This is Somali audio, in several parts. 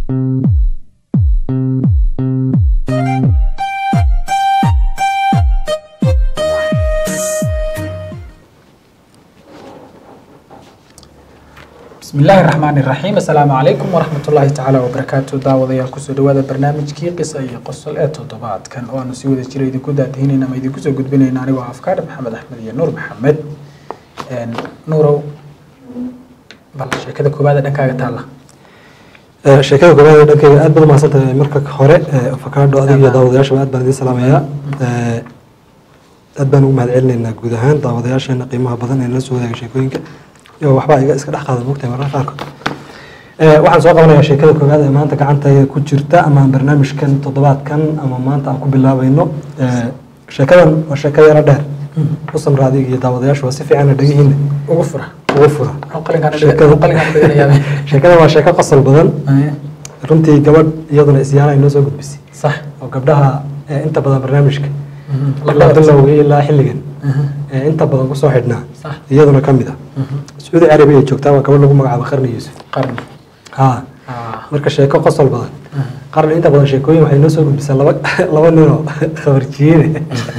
bismi illaahi raxmaani raxiim assalaamu calaykum waraxmat ullaahi tacaala wabarakaatu daawadayaal kusoo dhawaada barnaamijkii qisa iyo qosol ee toddobaadkan oo aanu si wada jira idinku daadihinayna ama idinku soo gudbinayna anigoo afkaadha maxamed axmed iyo nuur maxamed nuurow bal sheekada koowaad ee dhankaaga taalla sheekada koobaad ee dhankeyga aad baad umahadsan tahay marka hore afakaadho adiga iyo daawadayaashaba aad baan idiin salaamayaa aad baan ugu mahad celinaynaa guud ahaan daawadayaasheena qiimaha badan ee nala soo wadaaga sheekooyinka iyo waxbaa iga iska dhex qaada mogtahay mararka qaarkood waxaan soo qabanayaa sheekada koowaad ee maanta gacantayda ku jirta ama barnaamijkan toddobaadkan ama maanta aan ku bilaabayno sheekadan waa sheeka yaro dheer u samra adiga iyo daawadayaashu waa si fiican dhegihiina ugu fura ugu fura qalinkaan Sheekada- qalinkaan dhiganayaa sheekadan waa sheeko qosol badan runtii gabadh iyaduna isyaana ay noo soo gudbisay sax oo gabdhaha ee inta badan barnaamijka la ilaa qabadsan. bilowga ilaa xilligan ee inta badan kusoo xidhnaa sax iyaduna ka mid ah sacuudi carabiya ay joogtaa waa gabadh lagu magacaabo qarni yuusuf qarni ha Ah, marka sheeko qosol badan qarni inta badan sheekooyin waxay noo soo gudbisaa laba laba ninoo khabarjiyeene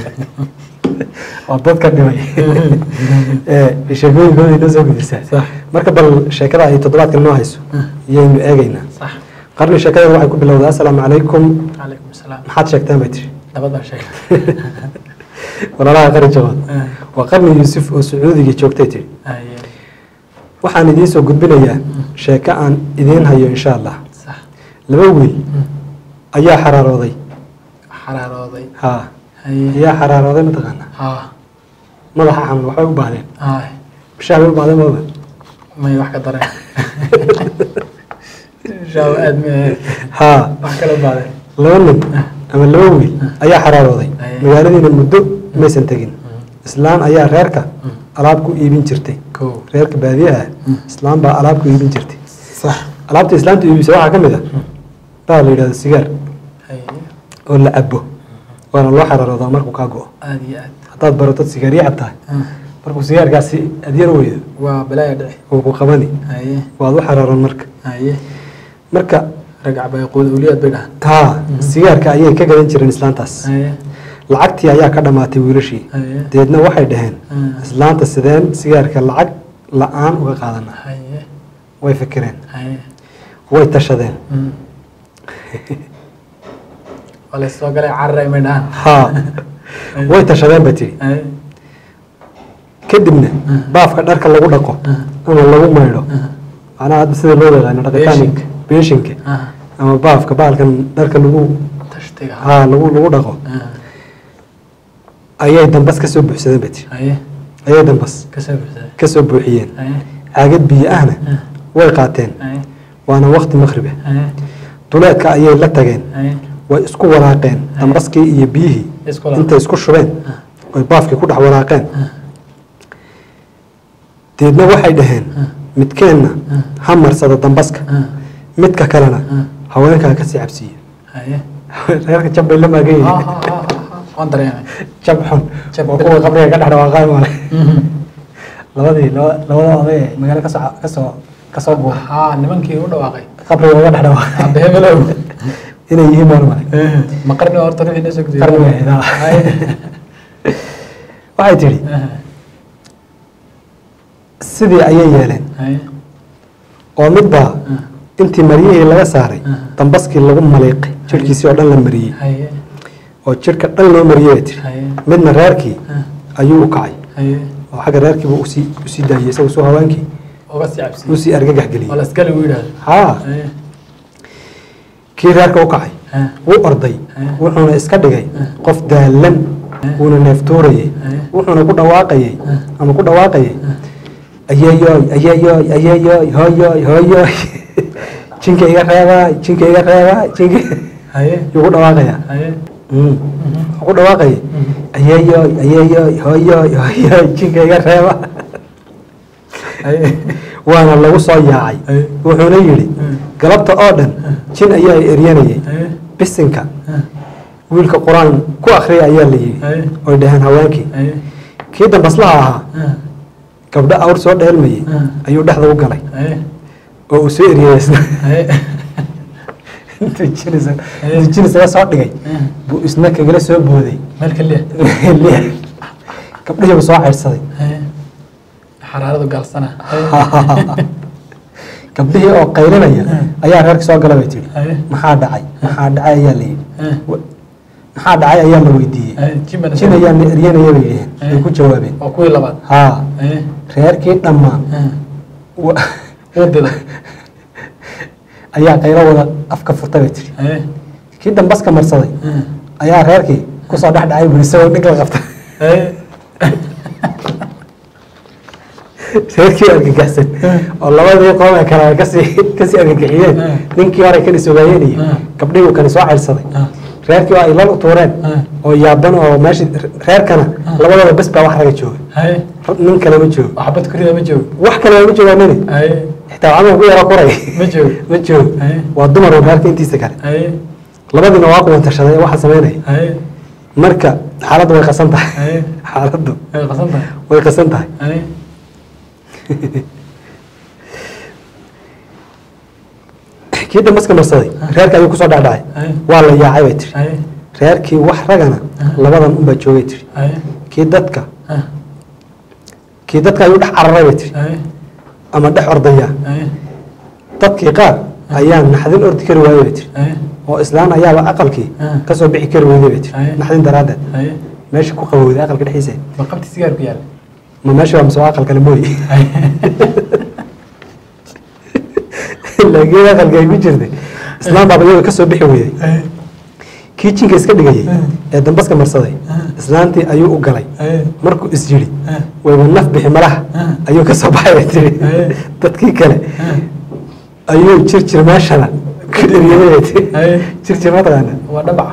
oo dadka dhimay ee sheekooyinkooda ay noo soo gudbisaa Sax. marka bal sheekada ay toddobaadkan noo hayso iyaynu eegaynaa sax qarni sheekada waxay ku bilowdaa assalaamu calaykum calaykum asalaam maxaad sheegteen bay tiri nabadaan sheeg walaalaha qari jabaad waa qarni yuusuf oo sacuudiga joogtay tiri waxaan idiin soo gudbinayaa sheeko aan idiin hayo insha allah sax laba wiil ayaa xaraarooday xaraarooday ha haye ayaa xaraarooday mataqaanaa ha madaxa xanuun waxbay u baahdeen hay bishaa bay u baahdeen maba may wax ka dareen shaawo aad ma ha wax kala baadeen laba nin ama laba wiil ayaa xaraarooday Aye. magaaladiina muddo maysan tegin islaan ayaa reerka alaab ku iibin jirtay kow reerka baadiyaha islaan baa alaab ku iibin jirtay sax alaabta islaamta iibisa waxaa ka mid a baa la yidhahda sigaar haye oo la cabo waana loo xaraaroodaa markuu kaa go-o aad iyo aad haddaad baratod sigaaryo cabtahay markuu sigaarkaasi adyar weydo waa balaaya dhici wuu ku qabani haye waad u xaraaroon marka haye marka ragac bay quud awliyaad bay dhahan taa sigaarka ayay ka gadan jireen islaantaas haye lacagtii ayaa ka dhammaatay wiilashii haye deedna waxay dhaheen Mm. islaanta sideen sigaarka lacag la-aan uga qaadana haye way fikireen haye way tashadeen Mm. waa la soo galay cararay may dhahan haa way tashadeen bay tidhi haye kadibna baafka dharka lagu dhaqo ama lagu maydho macnaha hadda sida loo yaqaano dhaqitaanka beeshinka ah ama baafka baalkan dharka lagu tashtiga haa lagu lagu dhaqo Ah, ayay dambas kasoo buuxsadeen bay tidhi haye ayay dambas ka soo buuxsaday kasoo buuxiyeen haye caagad biyo ahna Ah, way qaateen haye waana waqti maqribe haye duleedka ayay la tageen haye way isku walaaqeen dambaskii iyo biyihii Isku walaaqeen. intay isku shubeen oy baafkii ku dhex walaaqeen deedna waxay dhaheen midkeenna ha marsada dambaska Ah, midka kalena haweenkaa kasii cabsiiya haye reerka jab bay la maagan Ah, yihiin ah, ah, ah, waan dareemay jab xun Jab oo bil- kuwa qabriga ka dhex dhawaaqaay male Mhm. labadii laba- labada oday ee magaalo kasoo kasoo kasoo buuray haa nimankii u dhawaaqay qabriga uga dhex dhawaaqay abe hebelow inay yihiin baan male ma qarni horta ruuxii noo soo gudbiyay qarni way ahayd, ah. Haye. waxay tidhi Ah, sidii ayay yeeleen haye oo midbaa Ah, intii maryihii laga saaray Ah. dambaskii lagu maliiqay jirhkiisii oo dhan la mariyey haye oo jirhka dhan loo mariyey bay tiri haye midna reerkii Ah, ayuu u kacay haye oo xagga reerkiibu usii usii daayey isagu soo hawaankii uga sii cabsiye usii argagax waa geliyey la iskale u yidhaahdo haa haye kii reerka u kacay ah, wuu orday Ah. wuxuuna iska dhigay qof daalan wuuna neeftuurayey Ah. wuxuuna ku dhawaaqayey ama ku dhawaaqayey ayeeyoy ayeeyoy ayeeyoy hooyoy hooyoy jinka iga reebaay jinka iga reebaay jinka haye yuu ku dhawaaqayaa haye Mm. wuxuu ku dhawaaqayay ayeeyoy ayeeyoy hooyoy hooyoy jinka iga reeba haye waana lagu soo yaacay Ay. wuxuuna yidhi galabta oo dhan jin ayaa eryanayay haye bisinka ah, wiilka qur-aan ku akhriya ayaa la yidhi haye oy dhaheen haweenkii haye kii dambaslaha ahaa ah, gabdho awr soo dheelmayay Ah. ayuu dhexda u galay haye oo uu soo eriyey isna haye intuu jinis intuu jinis laga soo dhigay buu isna kagala soo booday meel kaliya Liya. gabdhihiibu soo ceyrsaday xaraaradu gaalsana gabdhihii oo qaylinaya ayaa reerka soo gala bay tihi Haye. maxaa dhacay maxaa dhacay ayaa la yidhi Wa- maxaa dhacay ayaa la weydiiyey jimbana jin ayaa na eryanaya bay yidhaheen Haye. ay ku jawaabeen waa kuwii labaad haa Haye. reerkii dhammaan wa- wadada ayaa qaylo wada afka furta bay tihi Haye. kii dambaska marsaday ayaa reerkii kusoo dhex dhacay buu isagoo dhig la qabta Haye. reerkii argagaxsan oo labadii qoom ee kale ay kasii kasii argagixiyeen Mm. ninkii hore kani sogaayeen iyo Mm. gabdhihii kani soo ceyrsaday Ah. reerkii oo ay lal u tuureen Mm. oo yaaban oo meesha reerkana labadooda bes baa wax raga jooga Haye. nin kale ma joogo waxbad kurida ma joogo wax kale ma joogaanini Haye. xitaa camal ku yaro kuray ma joogo ma joogo Haye. waa dumar oo reerka intiisa kale Haye. labadiina waa kuwan tashaday ee waxa sameynaya Haye. marka xaaladdu way qasan tahay Haye. xaaladdu way qasan tahay way qasan tahay Haye. kii dambaska marsaday reerka ayuu kusoo dhacdhacay Haye. waa la yaacay bay tiri Haye. reerkii wax ragana labadan unbaa joogay tiri Haye. kii dadka Ah. kii dadka ayuu dhex cararay bay tiri Haye. ama dhex ordaya Haye. dadkii qaar ayaa naxdin ordi kari waayey bay tiri Haye. oo islaan ayaaba aqalkii Ah. kasoo bixi kari weyday bay tiri Haye. naxdin daraaddeed Haye. meesha ku qabowday aqalka dhexdiisa ma qabti sigaar ku yaala ma meesha waa mise waa aqal kale mooyi laakiin aqalka ay ku jirtay islaan baaba iyada kasoo bixi weyday Haye. kii jinka iska dhigayay Mm. ee dambaska marsaday Mm. islaantii ayuu u galay Haye. markuu is yidhi Mm. wayba naf bixi malaha Mm. ayuu ka soo baxay bay tiri Haye. dadkii kale Mm. ayuu jirjir meeshana ku dheriyay bay tiri Haye. jirjir ma taqaana waa dhabaca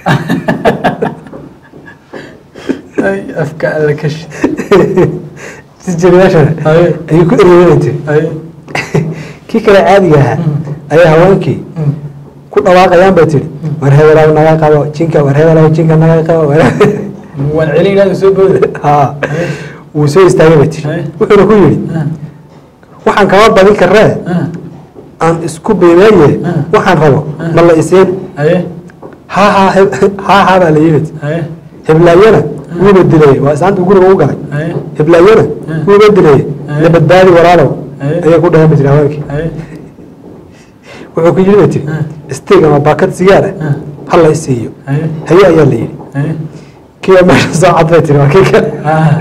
ay afka alla kashi jirjir meeshana Haye. ayuu ku eriyay bay tiri Haye. kii kale caadiga ahaa Mm. ayaa haweenkii Mm. ku dhawaaqayaan bay tiri war hebelaw naga qabo jinka war hebelaw jinka naga qabo war- waan celinaadu soo booda haa wuu soo istaagay bay tiri Haye. wuxuuna ku yidhi waxaan kama badin karee aan isku beebeeye Mm. waxaan rabo ma la isiin haye haa haa heb- haa haa baa la yimid haye heblaayana wuuba dilayey waa islaanta guriga u galay haye heblaayana Mm. wuuba dilayey Haye. na badbaadi walaalow Haye. ayay ku dhahan ba tiri haweenkii haye wuxuu ku yidhi bay tiri Mm. isteeg ama baakad sigaar ah Mm. ha la isiiyo haye haye ayaa la yidhi haye kii baa meesha soo cad bay tiri waa kii kale ah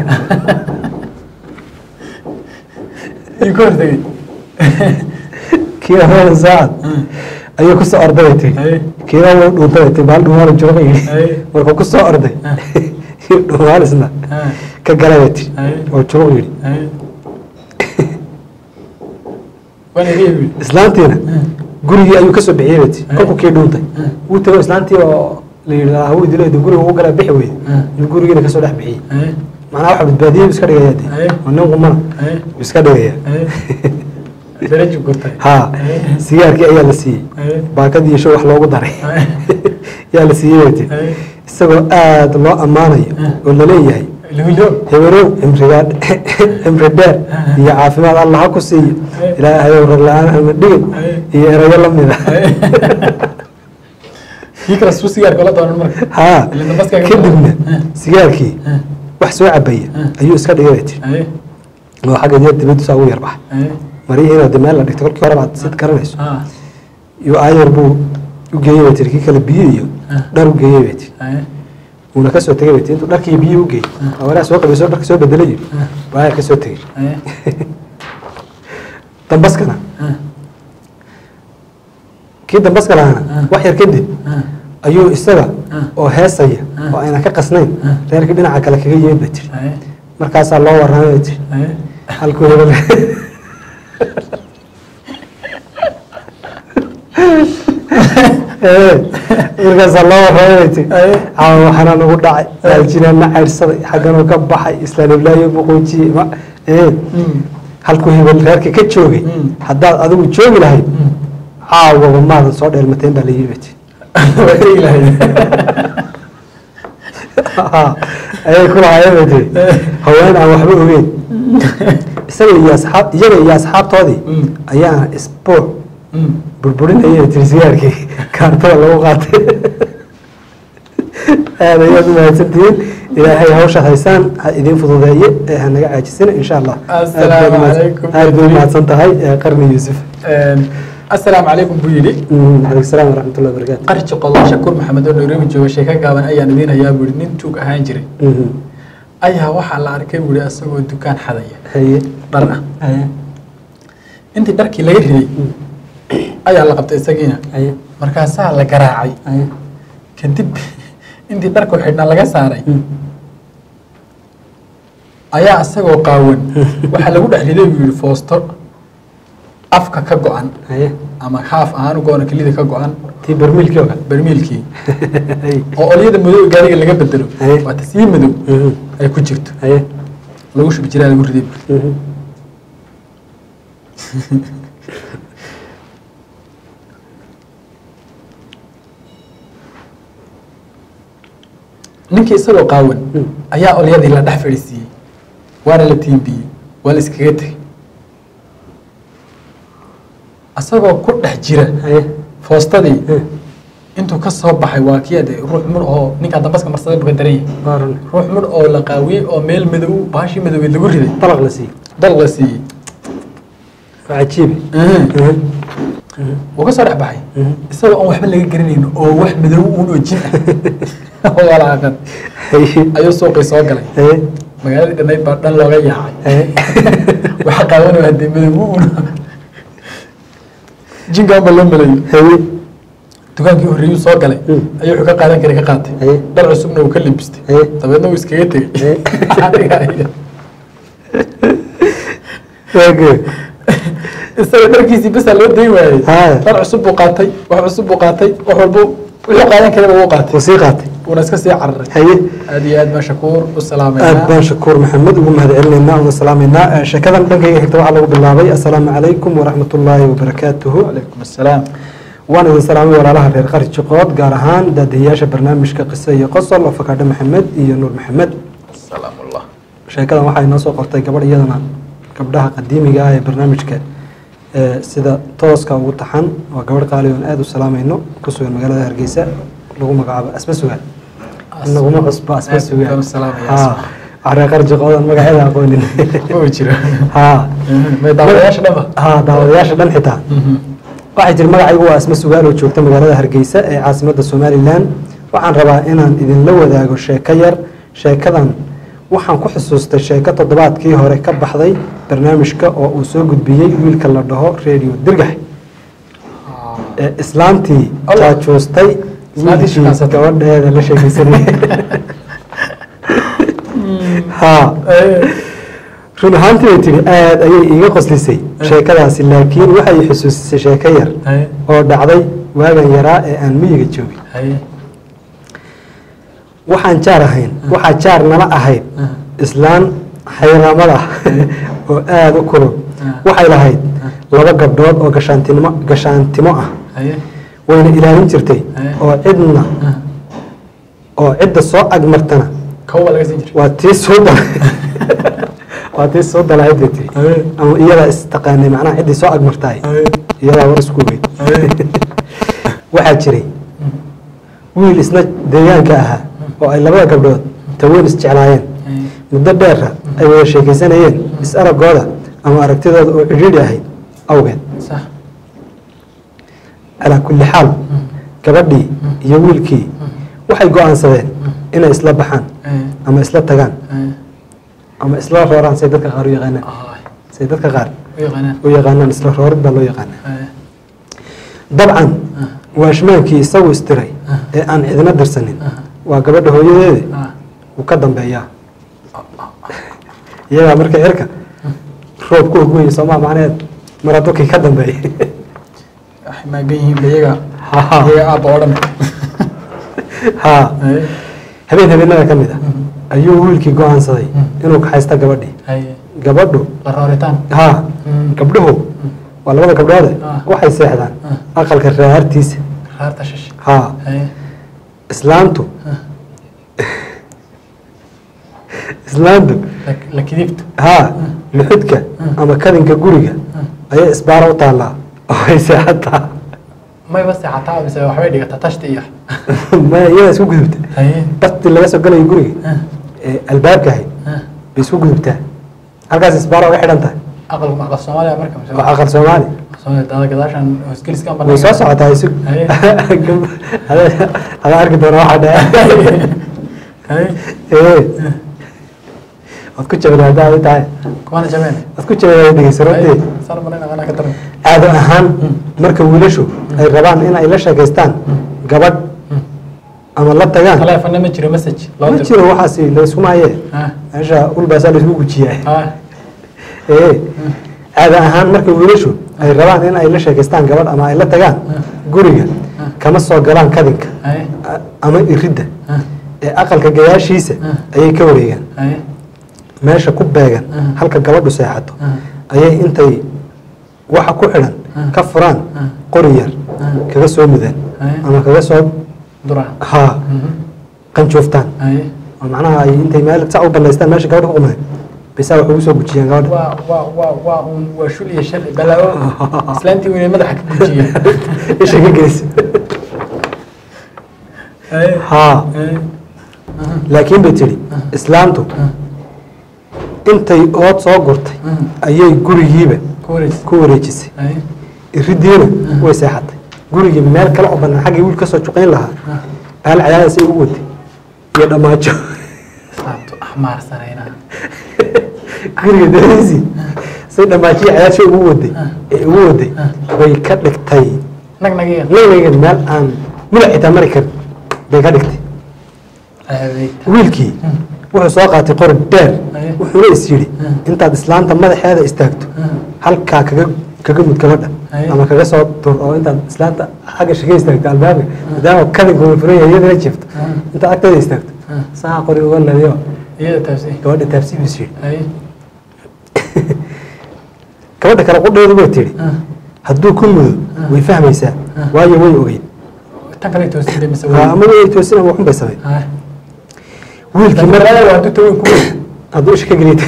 ii ku hortegey kii baa meesha soo cad Mm. ayuu ku soo orday bay tiri haye kii baa wuu dhuuntay bay tiri baal dhumaala jooga yidhi Haye. markuu ku soo orday Ah. kii dhumaalisna ah ka galay bay tiri Haye. oo jooga yidhi haye waan iga ibi islaantiina gurigii ayuu kasoo bixiyey bay tiri Haye. kolkuu kii dhuuntay Mm. wuu tago islaantii oo la yidhi hawuu dilay dee guriga u galaa bixi weyde Mm. ayuu gurigiina kasoo dhex bixiyey haye macnaha waxa badbaadiyey buu iska dhigaya dee Haye. oo nin qumana haye buu iska dhigaya haye daraju gurtay haa Haye. sigaarkii ayaa la siiyey haye baakadii iyo show wax loogu daray haye yaa la siiyey bay tiri haye isagoo aada loo ammaanayo Mm. oo laleeyahay lawilo heberow cimrigaa cimri dheer Mm. iyo caafimaad allah ha ku siiyo Haye. ilaahayow rag la-aan hama dhigin Haye. iyo erayo la mida haye kii kale suu sigaarka la doonan marka haa Ilaa dambaskaaga- kadibna Mm. sigaarkii Mm. wax soo cabaya Mm. ayuu iska dhigay bay tiri haye oo xagga diya dibadiisa ugu yar baxay haye marihiina de meel la dhigtay kolkii hore baad sid garanayso ah iyo aayar buu u geeyey bay tiri kii kale biyo iyo Mm. dhar u geeyey bay tiri haye wuuna kasoo tegey bay tiri intuu dharkii biyo u geeyey awalaa soo qabayso dharka soo bedelayo Mm. baa aayar kasoo tegey haye dambaskana ah kii dambaska lahaana Mm. wax yar kadib ah ayuu isaga Mm. oo heesaya Mm. oo ayna ka qasnayn Mm. reerkii dhinaca kale kaga yimid bay tiri haye markaasaa loo warramay bay tiri haye halkuu hebel markaasaa loo warramay bay tiri Aye. caawa waxaana nagu dhacay aljinaanna caydhsaday xagganuu ka baxay islaan iblaayo buquujiyey ma ee Mm. halkuu hebel reerka ka joogay Mm. haddaad adigu joogi lahayd Mm. caawaba maadan soo dheelmateen baa la yidhi bay tiri waa tegi lahayd ayay ku lahaayeen bay tiri haween aan waxba ogeyn isaga iyo asxaab iyaga iyo asxaabtoodii Mm. ayaa isbuuc Mm. burburinaya tiri sigaarkii kaartada lagu qaatay aad ayaad u mahadsantihiin ilaahay hawsha haysaan ha idiin fududeeye ee ha naga caajisina insha allah Assalaamu calaykum. aad bay u mahadsan tahay ee qarni yuusuf asalaamu calaykum buu yidhi calaykum salaam waraxmatullahi wabarakaatu qarji qodon shakuur maxamed oo nairobi jooga sheeko gaaban ayaan idiin hayaa buu yidhi nin tuug ahaan jiray Mhm. ayaa waxaa la arkay buu yidhi asagoo dukaan xadaya haye dhar ah haye intii dharkii laga riday ayaa la qabtay isagiina haye markaasaa la garaacay haye kadib intii dharku xidhnaa laga saaray Mm. ayaa isagoo qaawan waxaa lagu dhex riday buu yidhi foosto afka ka go-an haye ama haaf ahaan u go-an oo kelida ka go-an tii barmiilkii oo kale barmiilkii haye oo olyada madow ee gaariga laga bedelo Haye. waa tasii madow Mhm. ay ku jirto haye lagu shubi jiraa lagu riday buu Mhm. ninkii isagoo qaawan Mm. ayaa olyadii la dhex fadhiisiiyey waana la tiimbiyey waa la iskaga tegey isagoo ku dhex jira haye foostadii Eh, intuu ka soo baxay waa kii ade ruux mudh oo ninkaa dambaska marsaday buka daran yahay waa run ruux mudh oo la qaawiyey oo meel madow baashii madowgeed lagu riday dalaq la siiyey dal la siiyey waa cajiibe Mhm. wuu ka soo dhex baxay Mhm. isagoo aan waxba laga garanayn oo wax madow uun oo jin ah oo walaaqan haye ayuu suuqii soo galay haye magaaladii dhannayd baa dhan looga yaacay haye waxa qaawanaya hadee madow uun jinkaan ba loo malayo haye dukaankii horreeyuu soo galay Mm. ayuu wuxuu ka qaadan karay ka qaatay Haye. dhar cusubna uu ka libistay Haye. Haye. dabeedna uu iskaga tegey Waage. isaga dharkiisii basaa loo dayn waayey Haya. dhar cusub buu qaatay wax cusub buu qaatay wax walbu wuxuu qaadan karaba wuu qaatay wuu sii qaatay wuuna iska sii cararay haye aad iyo aad baan shakuur u aad salaameynaa baan shakuur maxamed ugu mahad celinaynaa una salaameynaa Eh, sheekadan dhankayga xigta waxaa lagu bilaabay assalaamu calaykum waraxmatullaahi wabarakaatuhu calaykum assalaam waan idin salaamay walaalaha reer qari jiqood gaar ahaan daadiyayaasha barnaamijka qiso iyo qosol oo fakaadho maxamed iyo nuur maxamed salaamullah sheekadan waxaa inoo soo qortay gabadh iyadana gabdhaha qadiimiga ah ee barnaamijka ee sida tooska ugu taxan waa gabadh qaali oon aada u salaamayno ku sugan magaalada hargeysa lagu magacaabo asba sugaan inaguma cusbo asba Aad baan u sugaan salaamayaa, ha reer qari jiqoodan magaceeda aqoonin ma jiro ha may daawadayaasha dhanba ha daawadayaasha dhan xitaa waxay tiri magacaygu waa asma sugaal oo joogta magaalada hargeysa ee caasimadda somalilan waxaan rabaa inaan idinla wadaago sheeko yar sheekadan waxaan ku xusuustay sheeko toddobaadkii hore ka baxday barnaamijka oo uu soo gudbiyey wiilka la dhaho radio dirgax ee islaantii Allah. jaajuustay Islaantii wiilkii shaqaysatay. gabadheeda la sheekeysanayay ha run ahaantii bay tihi aada ayay iiga qoslisay sheekadaasi laakiin waxay xusuusisay sheeko yar haye oo dhacday waagan yaraa ee aan miyiga joogin haye waxaan jaar ahayn waxaa jaar nala ahayd islaan xayraamad ah oo aada u kulul waxay lahayd laba gabdhood oo gashaantinimo gashaantimo ah haye wayna ilaalin jirtay oo cidna oo cidda soo agmartana kawba laga siin jiray waa tii soo dal waa tii soo dalahayd bay tiri haye ama iyadaa istaqaanay macnaha ciddii soo agmartaay haye iyadaa war isku weyn haye waxaa jiray wiil isna deegaanka ahaa oo ay labada gabdhood taweyn isjeclaayeen haye muddo dheera ay wada sheekaysanayeen is aragooda ama aragtidooda oo cidhiidhi ahayd awgeed sax calaa kulli xaal gabadhii iyo wiilkii waxay go-aansadeen inay isla baxaan haye ama isla tagaan haye ama isla rooraan say dadka qaar u yaqaanaan Ay, say dadka qaar u yaqaanaan u yaqaanaan isla roorid baa loo yaqaanaa haye dabcan waashmaankii isagu istiray ee aan cidina dirsanin waa gabadha hooyadeeda ah wuu ka dambeeyaa iyagaa marka cirka roob ku ogmaya soomaa macneed mar hadduu kii ka dambeeyay waxay maagan yihiin ba iyaga Ha. iyaga aabba oo dhan haa haye habeen habeenada ka mid ah ayuu wiilkii go-aansaday inuu kaxaysta gabadhii haye gabadhu la rooritaan haa Mm. gabdhuhu waa labada gabdhoode Ah. waxay seexdaan Ah. aqalka raahartiisa raarta shash haa haye islaantu islaantu la- la kidibto haa luxudka ama kadinka guriga ayay isbaara u taallaa oo ay seexataa mayba seexataa mise waxbay dhigataa tashti iyo ma iyada isku gudubta haye bartii laga soo galayo guriga ah, ee albaabka ahayd ah. bay isku gudubtaa halkaas isbaara uga xidhan tahay aqal aqal soomaaliya marka mise waa aqal soomaali soomaaliya dada gadaashan hoosgeliskan way soo socotaa isu Haye. ada arki doona waxaa dhace haye ee waad ku jabada haddaa ay tahay kuwana jabeen waad ku jabada dhegeysa runtii saan malayna anaa ka daran caado ahaan marka wiilashu ay rabaan in ay la sheekaystaan gabadh ama la tagaan taleefana ma jiro message loo ma diro jiro waxaasi laysku maaye ah meesha ulbaasaa laysku gujiyaa ah ee caado ahaan marka wiilashu ay rabaan in ay la sheekaystaan gabadh ama ay la tagaan guriga kama soo galaan kadinka haye a- ama iridda ah ee aqalka gayaashiisa ayay ka wareegaan haye meesha ku beegan Mm. halka gabadhu seexato Mm. ayay intay waxa ku xidhan Mm. ka furaan Mm. qori yar Mm. kaga soo mudaan Mm. ama kaga soo duraan haa Mhm. qanjooftaan haye oo macnaha ay intay meel sac u banaystaan meesha gabadha ku qumadeen bisaa wax ugu soo gujiyaan gabadha waa waa waa waa un waa shul iyo shal balaawo islaantii weynay madaxa ka gujiya isha ka gelisa haye haa haye laakiin bay tidhi islaamtu intay ood soo gurtay Mm. ayay gurigiiba ku wareys ku wareejisay haye iridiina way seexatay gurigii meel kale oo banaan xaggii wiil ka soo juqayn lahaa bahal cadaadis ay ugu waday iyo dhammaajo islaamtu axmaarsanayna guriga dadiisii say dhammaajiyo cadaadisha ugu waday ee ugu waday way ka dhigtay nag nagiya nagnaga meel aan mulac xitaa mari karin bay ka dhigtay adeegta wiilkii wuxuu soo qaatay qori dheer Aye. wuxuuna is yidhi intaad islaanta madaxeeda istaagto halkaa kaga kaga mud gabadha Aye. ama kaga soo dur oo intaad islaanta xagga shige istaagto albaabka maadaama kadinka uu furan yahay iyadana jifto intaad agteeda istaagto saa qori uga ladiyo iyada taabsi gabadha taabsiib is yidhi haye gabadha kale qudheedu bay tidhi hadduu ku mudo way fahmaysaa waayo way ogeyd tan kale toosida mise Ha, ama way toosin ama waxun bay samayn haye wiilkii mar marada waa du tawin ku hadduu isha ka geliyta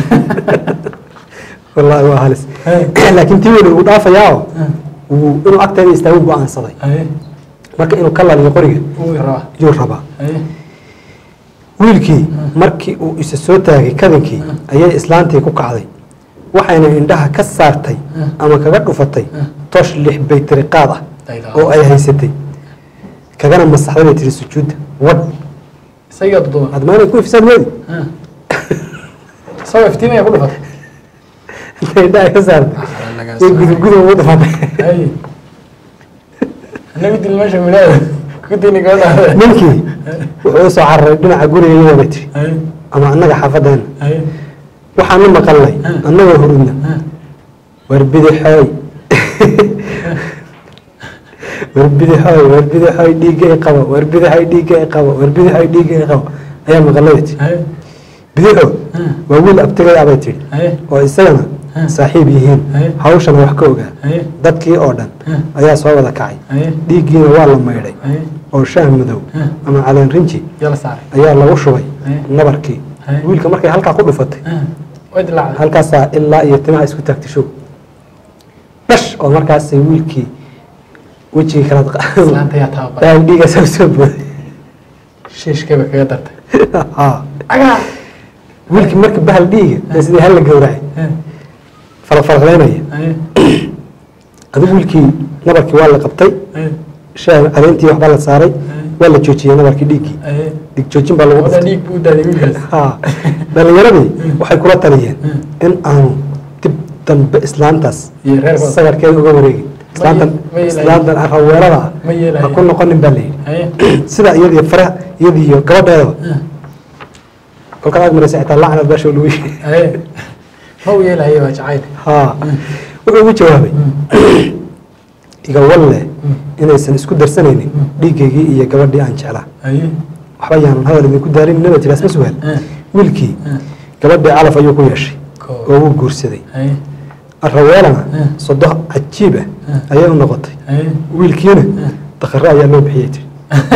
wallaahi waa halis Aye. laakiin tii weli uu dhaafayaao wuu inuu agteeda istaagu go-aansaday haye marka inuu ka laliyo qoriga uu rabaa yuu rabaa haye wiilkii markii uu isa soo taagay kadinkii ayay islaantii ku kacday waxayna indhaha ka saartay ama kaga dhufatay tosh lix baytiri qaad ah Dayda. oo ay haysatay kagana masaxday bay tiri sujuudda wadh isagaa duduba aad maanay ku ifsaan weedi isagoo iftiimaya ku dhufatay intay indhaha ka saartay way gudubgudu ugu dhufatay haye anagu dil meesha wilaada kudini gabadha ninkii wuxuu usoo cararay dhinaca guriga iyadoo bay tiri haye ama annaga xaafadeena haye waxaanu maqalnay annagoo hurudna war bidixooy war bidixooy war bidixooy dhiigga i qabo war bidixooy dhiigga i qabo war bidixooy dhiigga i qabo ayaa maqalnay bay tiri haye bidixo waa wiil abtigay abay tiri haye oo isagana saaxiib yihiin Haye. hawshana wax ka ogaa haye dadkii oo dhan ayaa soo wada kacay haye dhiiggiina waa la maydhay haye oo shaah madow ama caleen rinji yala saaray ayaa lagu shubay Haye. nabarkii Haye. wiilka markay halkaa ku dhufatay way dilaacday halkaasaa ilaa iyo timaha isku taagtay show dhash oo markaasay wiilkii wejigii kala islaanta yaa tababaray daag dhiigaasa usoo booday shiishkayba kaga dartay Haa. agaa wiilkii marka bahal dhiiga ee sidii hal la gowracay falafalaqleynaya haye adigu wiilkii nabarkii waa la qabtay haye shaah caleentii waxbaa la saaray waa la joojiyey nabarkii dhiiggii haye dhiig joojin baa lagu wada dhuftay dhiig buu daaday wiilkaas Haa. dhalinyaradii waxay kula taliyeen in aanu dib dambe islaantaas iyo reerkooda sagarkeeda uga wareegin islaantan ma yeelayo. islaantan raweelada ah ma yeelayo. ha ku noqonin baa layidhi haye sida iyadiyo faraha iyadiyo gabadheedaba kolkaad aad maraysa xitaa lacnad baasha lagu yeehay haye ma u yeelahaye waa jacayl haa wuxuu ugu jawaabay iga walle inaysan isku darsanaynin dhiiggaygii iyo gabadhii aan jeclaa haye waxba yaanan hadal idinku daarin naba tiraas ma sugaal wiilkii gabadhii calaf ayuu ku yeeshay Koo. oo wuu guursaday haye raweelana Mm. sodo cajiib ah ayay u noqotay haye wiilkiina dakhare ayaa loo bixiyey tiri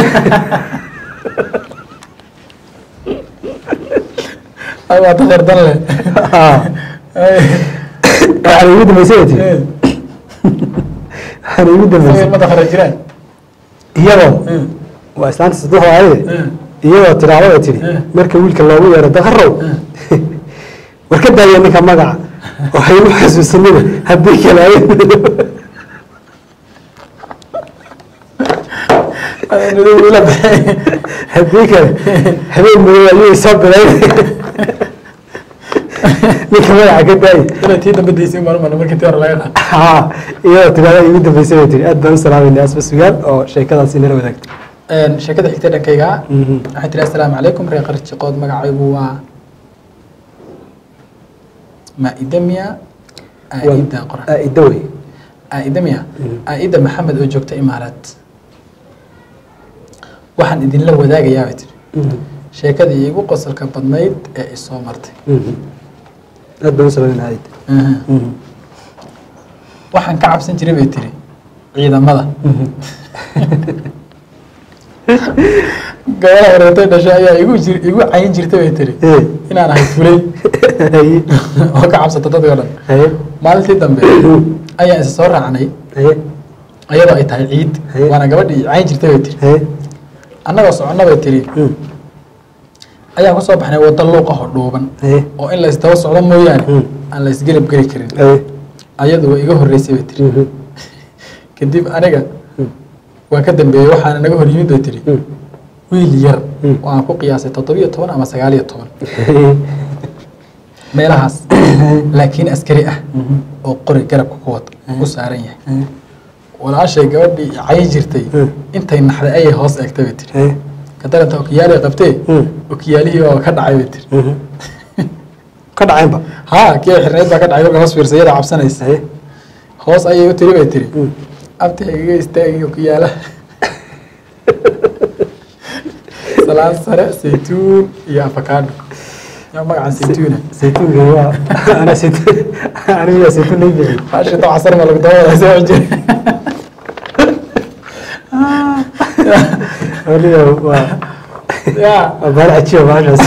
ay waa dakhar dan leh Haa. haye waxaa ugu dambaysay bay tiri haye waxaana igu dambeysay ilmada hore jiraan iyadoo Mm. waa islaanta saddexda ayade Mm. iyadoo tidhaahdo ay tidhi Mm. marka wiilka loogu yeero daqarow war ka daaya ninka magaca waxay u xasuusanina haddii kale ay haddii kale habeen madow ayuu soo bilayn ninka magaca ka daaya inay tii dambe daysay marmar markii tii hore laga qaado haa iyadoo tidhaahdo igu dambeysay bay tidhi aad baan u salaamayna asba sugaan oo sheekadaasi nala wadaagtay sheekada xigta dhankayga Mhm. waxay tiri assalaamu calaykum reer qarjiqood magacaygu waa maidamia aida qoran aaida wey aidamia Mhm. aida maxamed oo joogta imaaraad waxaan idinla wadaagayaa bay tiri sheekadii iigu qosolka badnayd ee isoo martay aad baan u salaamayna aaida waxaan ka cabsan jiray bay tiri ciidamada gabadha horeetay dhashay ayaa igu jir igu cayin jirtay bay tiri Ee. inaan ahay fulay haye oo ka cabsata dadka o dhan haye maalintii dambe ayaan isa soo raacnay haye ayadoo ay tahay ciid Haye. waana gabadhii cayin jirtay bay tiri haye annagoo soconna bay tiri ayaan kusoo baxnay waddo luuqahoo dhuuban haye oo in la isdaba socdo mooyaane Mm. aan la isgelab geli karin haye ayadu waa iga horreysay bay tiri kadib aniga waa ka dambeeyey waxaana naga hor yimid bay tiri wiil yar Mm. oo aan ku qiyaasay toddobiyo toban ama sagaal iyo toban meelahaas laakiin askari ah oo qori garabka ku wad u saaran yahay walaashay gabadhii cayi jirtay Mm. intay naxday ayay hoos eegtay bay tiri haye kadaranta okiyaalay qabtee Mm. okiyaalihii waa ka dhacay bay tiri ka dhacaynba haa kii ay xirnayd baa ka dhacay kolka hoos fiirsay iyadaa cabsanaysa haye hoos ayay u tiri bay tiri Mm. abti igaga istaagi okiyaalaha salaan sare saytuun iyo afakaadho yaa magacan saytuuna saytuunka waa ana saytuun aniga yaa saytuun lay bixiyey faashito casar ma lagu dabadaa soo jira waliba waa yaa waa baal cajiiba baashaas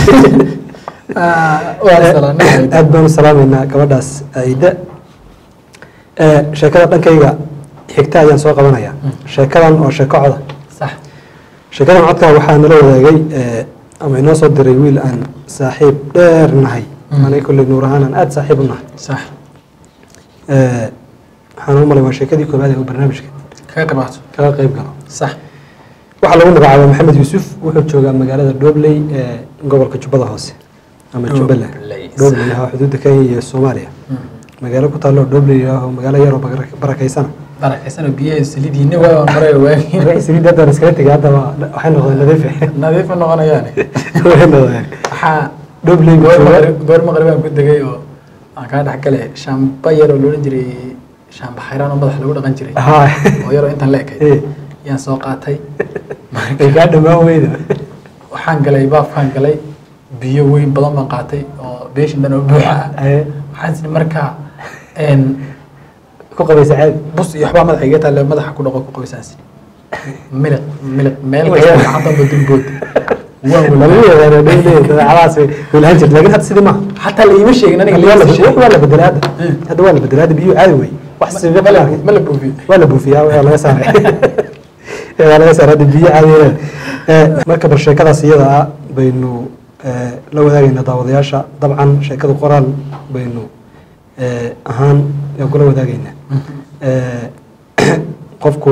waa salaanay aad baan u salaamaynaa gabadhaas aida sheekada dhankayga xigta ayaan soo qabanayaa sheekadan oo sheeko coda sax sheekadan codka waxaa nala wadaagay eh, ama inoo soo diray wiil aan saaxiib dheer nahay Mm. anay kolley nuur ahaan aan aada saaxiib u nahay sax Eh, waxaan u malay waa sheekadii koobaad ee uu barnaamijka kaga qibaato kaga qayb galo sax waxaa lagu magacaabaa maxamed yuusuf wuxuu joogaa magaalada dhobley ee gobolka jubbada hoose ama jubbaland Dhobley. dhobley ah xuduudda kenya iyo soomaaliya magaalo ku taalo dhobley ah oo magaalo yaroo barak- barakaysana barakaysan oo biyaha saliidiina waa maray waagin saliid hadda iskaga tegay hadda waa- waxay noqdeen nadiif nadiif ma noqonayaane waxay noqdeen waxaa dhobley buu goor joogaa maqrib goor maqribaan ku degay oo aan kaa dhex galay shaamba yar oo loodhan jiray shaamba xayraan oo madaxa lagu dhaqan jiray haa oo yaroo intan la ekay Eh. yaan soo qaatay ay kaa dhamaan weyda waxaan galay baafkaan galay biyo weyn badan baan qaatay oo beeshin dhan oo buuxa ah Eh, waxaan isni markaa een, ku qabaysa caadi bus iyo waxbaa madaxa iga taale madaxa ku dhaqo ku qabaysaansi miliq miliq meel Waxyaal- kasta gacantanba dulbood waan lagu walaa yaqaano dhobley dabeecadaas way way lahaan jirta laakiin hadda sidii maaha xataa la iima sheegin aniga Hadda waa la laiima bedel- sheegin waa la bedelay hadda Eh. hadda waa la bedelay hadda biyuhu caadi wey wax sibiq ma la- ma ma la buufiyo waa la buufiyaa waa laga saaray waa laga saaray hadda biyo caadi weeyaan. Eh, marka bal sheekadaas iyada ah baynu eh, la wadaagaynaa daawadayaasha dabcan sheekada qoraal baynu eh, ahaan ee kula wadaagaynaa Eh, qofku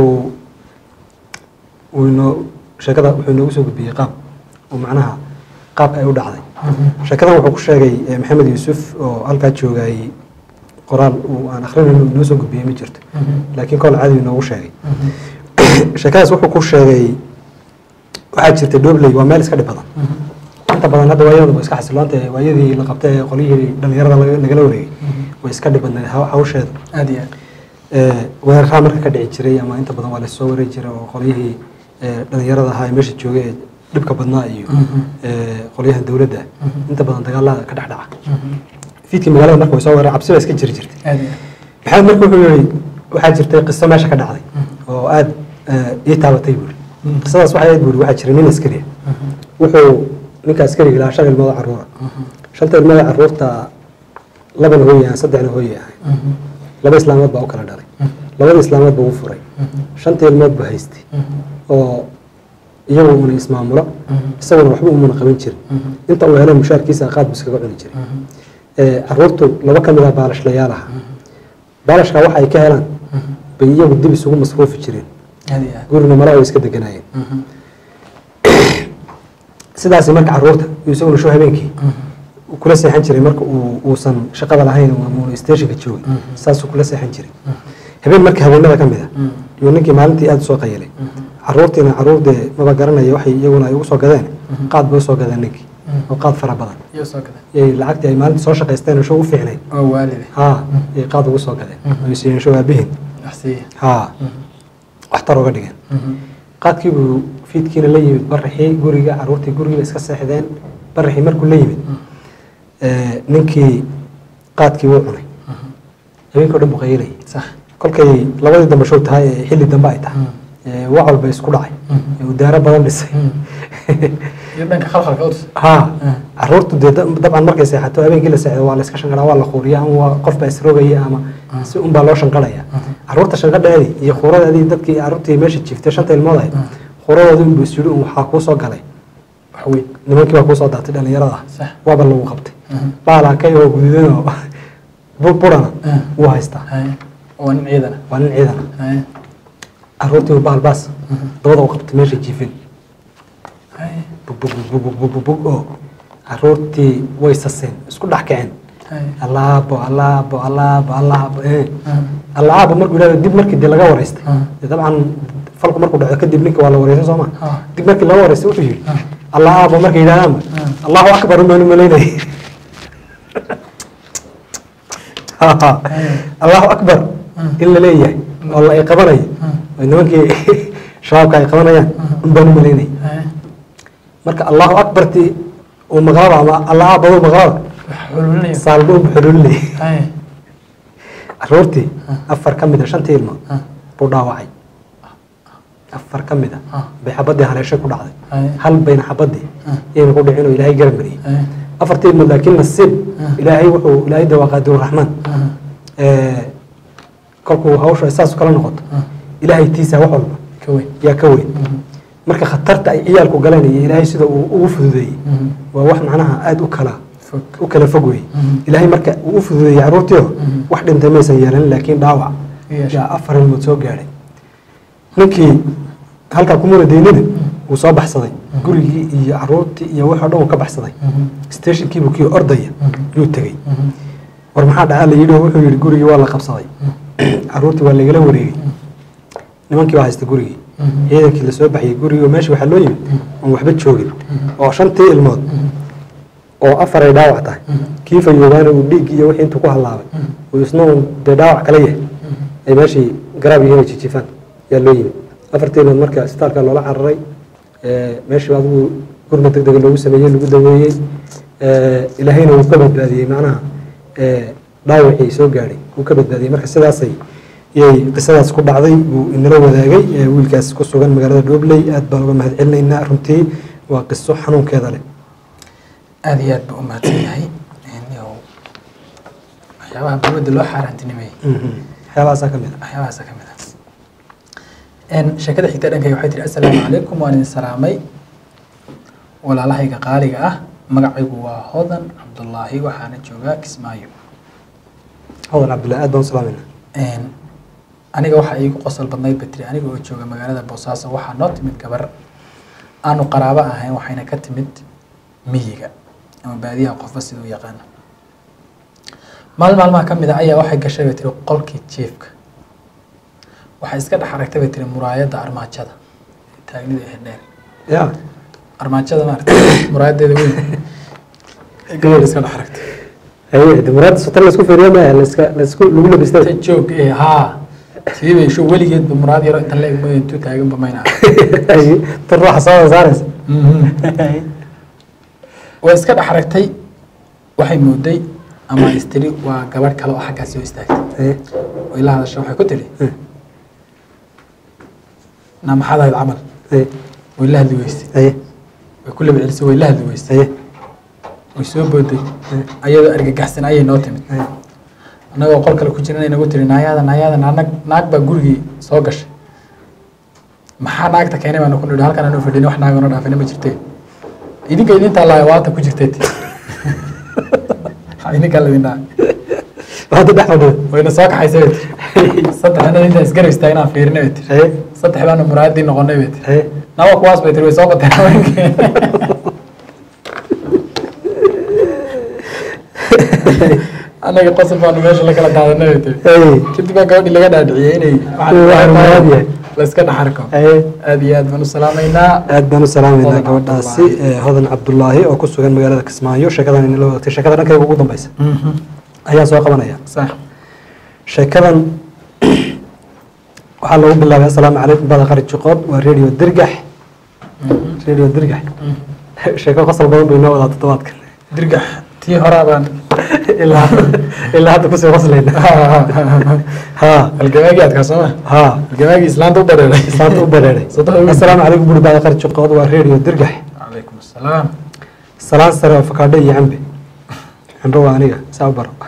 uu inoo sheekada wuxuu inoogu soo gudbiyey qaab oo macnaha qaabka ay u dhacday sheekadan wuxuu ku sheegay eh, maxamed yuusuf oo halkaa joogay qoraal uu aan akrinayno inoo soo gudbiyey ma jirto laakiin kol caadi inoogu sheegay sheekadaas wuxuu ku sheegay waxaa jirta dhobley waa meel iska dhib badan inta badan hadda waayadaba iska xasiloonta waayadii la qabtay ee qolyihii dhalinyarada laga- lagala wareegay way iska dhib badnayd haw- hawsheeda aad iyo aad Eh, weeraraha marka ka dhici jiray ama inta badan waa lasoo wareegi jiray oo qolyihii eh, dhalinyarada ahaa ee meesha joogay ee dhibka badnaa iyo eh, qolyahan dowladda inta badan dagaalada ka dhex dhaca fiidkii magaalada marka way soo weerar cabsi baa iska jiri jirtay aad iyo aad maxamed marka wuxuu yihi waxaa jirtay qiso meesha ka dhacday oo aada ii taabatay buuri qisadaas waxay ahayd buuri waxaa jiray nin askari ah wuxuu ninka askariga lahaa shan ilmood oo caruura shanta ilmood oo caruurta labana hooye ahaan saddexna hooye ahay laba islaamood baa u kala dhalay labada islaamood buu u furay shanta ilmood buu haystay oo iyagu una ismaamulo isaguna waxba umuna qaban jirin inta uu helo mushaarkiisa qaad buu iskaga cuni jiray Ee, caruurtu laba ka mid ah baalashlayaal aha baalashka waxa ay ka helaan bay iyagu dib isugu masruufi jireen aad iyo aad gurina mala way iska deganaayeen sidaas marka caruurta uu isaguna sho habeenkii uu kula seexan jiray marka uu uusan shaqada lahayn ama stationka joogay saasuu kula seexan jiray habeen marka habeenada ka mid a iyo ninkii maalintii aada usoo qayilay caruurtiina caruurdee maba garanaya waxay iyaguna ay ugu soo gadeen qaad bay usoo gadeen ninkii oo qaad fara badan iyo soo gadan yay lacagtii ay maalintii soo shaqaysteen oo show u fiicnayd oo waalide haa yay qaad ugu soo gadeen ay siiyeen show aabihin waxsiiya haa waxtar uga dhigeen qaadkii buu fiidkiina la yimid baraxii guriga caruurtii gurigiiba iska seexdeen baraxii markuu la yimid ee, ninkii qaadkii wuu cunay habeenkii o dhan buu qayilayay sax kolkay labadii dambe show tahay ee xilli dambe ay tahay ee, wax walba isku dhacay ee uu daaro badan dhisay iyo dhanka khalkhalka utus haa caruurtu dee da- dabcan markay seexato habeenkii la seexdo waa la iska shanqaraa waa la quuriya ama waa qof baa isrogaya ama si un baa loo shanqaraya caruurta shanqadheedii iyo khuuradeedii dadkii caruurtii meesha jiiftay shanta ilmood ahayd khuuradoodii unbuu is yidhi un waxaa kuu soo galay wax weyn nimankii baa kuu soo daatay dhallinyarada sax waaba lagu qabtay baalakay oo gududan oo bu- burana wuu haystaa haye waa nin ciidana waa nin ciidana haye caruurtii buu baalbaas dabada u qabtay meesha jiifin haye bug bug bug bug bug bug bug oo caruurtii way saseen isku dhex kaceen haye allaabo allaabo allaabo allaabo eh allaabo markuu yidhahdo dib markii dee laga wareystay dee dabcan falku markuu dhaco kadib ninka waa la wareysan soo ma Ah. dib markii laga wareystay wuxuu yidhi allaabo markay yidhahdaanba allahu akbar umaan umalaynay allahu akbar in la leeyahay oo la ay qabanayo oo nimankii shabaabka ay qabanayaan unbaan umalaynay haye marka allahu akbarti uu maqlaba ama allaabadu maqlaba wax xululinaya saalba u xululinay haye caruurtii afar ka mid a shantii ilmood buu dhaawacay afar ka mid a Ah. bay xabaddii haleeshay ku dhacday haye hal bayna xabaddii iyayna ku dhicin oo ilaahay garab mariyey haye afartii ilmood laakiin nasiib ilaahay wuxuu ilaahay de waa qaadiurraxmaan kolkuu hawsha ay saas kala noqoto ilaahay tiisaa wax walba ka weyn yaa ka weyn marka khatarta ay ciyaalku galeen iyo ilaahay sida uu ugu fududeeyey waa wax macnaha aada u kala fog u kala fog wey ilaahay marka uu u fududeeyey caruurtiio wax dhintay maysan yeelan laakiin dhaawac Yeeshay. yaa afar ilmood soo gaadhay ninkii halkaa kumuna deynina wuu soo baxsaday gurigii iyo caruurtii iyo wax oo dhan wuu ka baxsaday stationkiibuu kii ordaya yuu tegey war maxaa dhacaa la yidhi oo wuxuu yidhi gurigii waa la qabsaday caruurtii waa lagala wareegay nimankii baa haysta gurigii ciidankii lasoo baxiyey gurigii oo meesha waxaa loo yimid oon waxba joogin oo shantii ilmood oo afar ay dhaawac tahay kii fayoobaana uu dhiig iyo wixii intuu ku hallaabay uu isna uun dee dhaawac kala yahay ay meeshii garaab yihiin ay jijifaan yaa loo yimid afartii ilmood marka isbitaalka loola cararay ee, meeshii adigu gurma deg dega loogu sameeyey lagu daweeyey ee, ilaahayna wuu ka badbaadiyey macnaha ee, dhaawacii soo gaadhay wuu ka badbaadiyey marka sidaasay yay qisadaas ku dhacday buu inala wadaagay ee, wiilkaas ku sugan magaalada dhobley aad baan uga mahad celinaynaa runtii waa qiso xanuunkeeda leh aada iyo aad buu u mahadsan yahay Yow, waxyaabaha dowladda loo xaaraantinimeeyey waxyaabahaasaa ka mid a waxyaabahaasa ka mid ah Een, sheekada xigta dhankayga waxay tihi assalaamu calaykum waan idin salaamay walaalahayga qaaliga ah magacaygu waa hodan cabdullaahi waxaana joogaa kismaayo hodan cabdullahi aad baan u salaamayna Een, aniga waxaa iigu qosol badnayd ba tiri aniga oo jooga magaalada boosaaso waxaa noo timid gabar aanu qaraabo ahayn waxayna ka timid miyiga ama baadiyaha qofba siduu yaqaano maalin maalmaha ka mid a ayaa waxay gashay bay tiri qolkii jiifka waxay iska dhex aragtay bay tiri muraayadda armaajada taagnida ee dheer ya armaajada maarata muraayadeeda weyn ee gabadha iska dhex aragtay haye de muraadda sotan laisku fiiriyo maya laiska laisku lagu ta labistay joog ee haa sidii bay sho weligeedba muraad yaro inta la egmay intuu taaganba mayna Haye, tan ruuxa soo saaraysa way iska dhex aragtay waxay mooday ama istiri waa gabadh kale oo xaggaas soo istaagtay Haye, way la hadasha waxay ku tiri Hmm. na maxaad ahayd camal haye, way la hadli weysay haye, way ku laba celisay way la hadli weysay haye, way soo booday ayadoo argagaxsan ayay noo timid haye, annagoo qol kale ku jiran inagu tiri naayaada naayaada naag naag baa gurigii soo gashay maxaa naagta keenay baanu ku nidhi halkan aanu fadhin wax naagano dhaafina ma jirte idinka idintaa laaya waata ku jirtay ti idinkaa ladin dhaha hadda dhex fadhiyo wayna soo kaxaysay bay tiri saddex annaga intaan isgarab istaagnaan fiirinay bay tiri haye saddex baanu muraadii noqonay bay tiri haye nawa kuwaas bay tiri way soo bateen haweenkii annaga qosol baanu meesha la kala daadanay bay tiri haye kadib baa gabadhii laga dhaadhiciyey inay Waxaan muraad yahay. la iska dhaxarko haye aad iyo aad baan u salaamaynaa aad baan u salaamaynaa Hodan gabadhaasi Cabdullaahi. ee, hodan cabdulaahi oo ku sugan magaalada kismaayo sheekadan inala wadaagtay sheekada dhankayga ugu dambeysa ayaan soo qabanaya sax sheekadan waxaa lagu bilaabay assalaamu calaykum bada qari jiqood waa radio dirgax radio dirgax sheeko qosol badan bay noo wadaa toddobaadkan dirgax tii horaa baan ilaa ilaa hadda kusii qoslayna ha halgamaagii adkaa sooma ha halgamaagii islaanta u dareeray islaanta u bareeray Soddon wiil. assalaamu calaykum buri bada qari jiqood waa radio dirgax calaykum assalaam salaan sare oo fakaadho iyo cambe cambe waa aniga saa u baro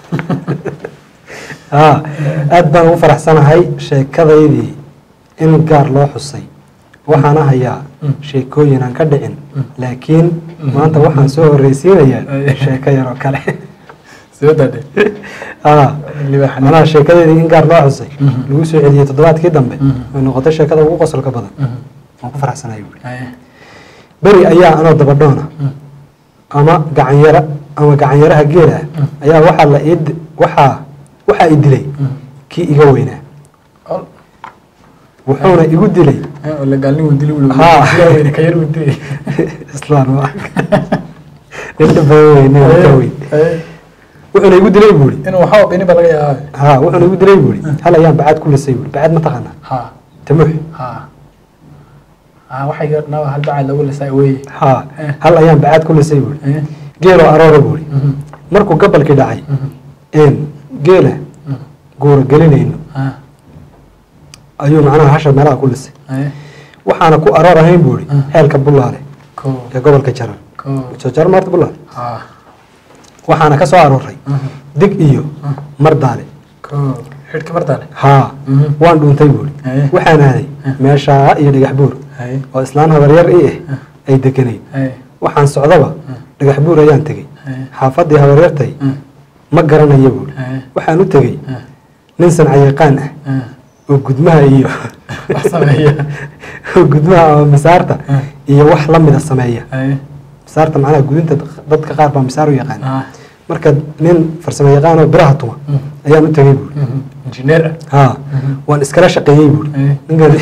ha aad baan ugu faraxsanahay sheekadaydii in gaar loo xusay waxaana hayaa sheekooyin aan ka dhicin laakiin maanta waxaan soo horreysiinayaa sheeko yaroo kale soo daadhe ha libaaxan manaha sheekadeydii in gaar loo xusay Mhm. lagu soo celiyey toddobaadkii dambe Mhm. way noqotay sheekada ugu qosolka badan waan ku faraxsanahay buuri Haye. beri ayaa anoo dabadhoona Mm. ama gacanyara ama gacanyaraha geela ah ayaa waxaa la ii di- waxaa waxaa i dilay Mm. kii iga weynaa Ol- wuxuuna igu dilay eh, oo la gaalnin wuu dili wuli Haa. Yaa weyne, ka yar wuu dilay islaan waa inta badan weyn nin ka weyn Haye. wuxuuna igu dilay buuri inuu waxaa bini ba laga yaabaa ha wuxuuna igu dilay buuri hal ayaan bacad ku lisay buuri bacad ma taqaanaa ha tamuux ha ha waxay gabadhnaa hal bacad lagu lisaa weye ha Eh. hal ayaan bacad ku lisay buuri Eh. geeloo aroora buuri Mhm. markuu gabalkii dhacay Mhm. een geela Mhm. guura gelinayno Ha. ayuu macnaha hasha meelaha ku lisay Haye. waxaana ku aroor ahayn buuri Mm. xeelka bullaale Ko. ee gobolka jarar Ko. soo jarar maarta bullaale Ha. waxaana ka soo arooray Mhm. dig iyo Mm. mardaale Ko. xidhka martaale haa Mhm. waan dhuuntay buuri Haye. waxaan aaday Mm. meeshaa iyo dhagax buur Haye. oo islaan habaryar i ah ay deganayd Haye. waxaan socdaba Mm. dhagax buur ayaan tegey Haye. xaafaddii habaryartay Mm. ma garanayo buuri Haye. waxaan u tegey Mm. nin sancayaqaan ah Mm. oo gudmaha iyo wax sameeya oo gudmaha ama misaarta Mm. iyo wax la mida sameeya Haye. misaarta macnaha gudinta dadka qaar baa misaar u yaqaan Ah. marka nin farsamo yaqaan oo biraha tuma Mm. ayaan u tegey buuri Mhm. Engineer ah. haa waan iskala shaqeeyey buuri Eh. ninkan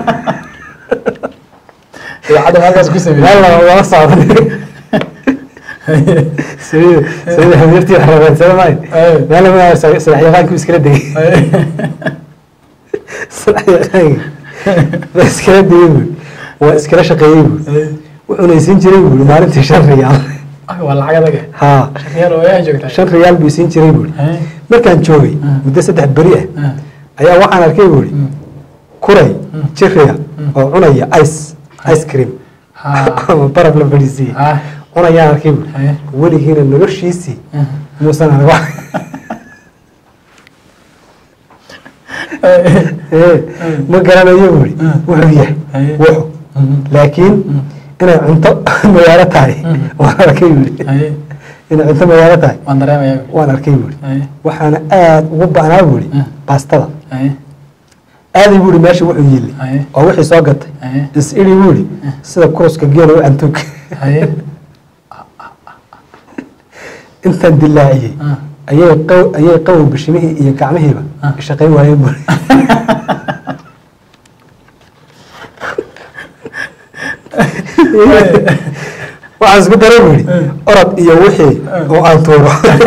idaacadda halkaas ku sameeyey meel laba wala socda sida sida habeertii rabeensada maayo Eh. meel laba sadax yaqaankii iskala degay Haye. sadax yaqaankii baa iskala degay buuri waa iskala shaqeeyey buuri Haye. wuxuuna isiin jiray buuri maalintii shan riyaal Ah, waa lacag adag eh. haa Shaqeyaal oo ayaa joogtaa shan riyaal buu isiin jiray buuri Haye. markaan joogay Mm. muddo saddex beri ah Ah. ayaa waxaan arkay buuri Mm. kuray Mm. jiriya Mm. oo cunaya ice ice cream Ha. ama baraf la fadhiisiiyey Ah. cunayaan arkay buuri Haye. weligiina noloshiisii Mhm. muusan arag wax Haye. Ee, ma garanayo buuri Mm. wuxuu yahay Haye. wuxuu Mhm. laakiin inay cunto magaalo tahay Mm. waan arkay buuri Haye. inay cunto magaalo tahay waan dareemayaa waan arkay buuri Haye. waxaana aad ugu ba'naa buuri Mm. baastada Haye. aaday buuri meesha wuxuu yili Haye. oo wixii soo gatay Haye. is idhi buuri sida kuruska geela u cantuug Haye. intaan dilaaciyey Ah. ayay qaw ayay qabow bishimihii iyo gacmihiiba Ah. shaqayn waayeen buuri waxaan isku daray buuri orod iyo wixii oo aan tuuro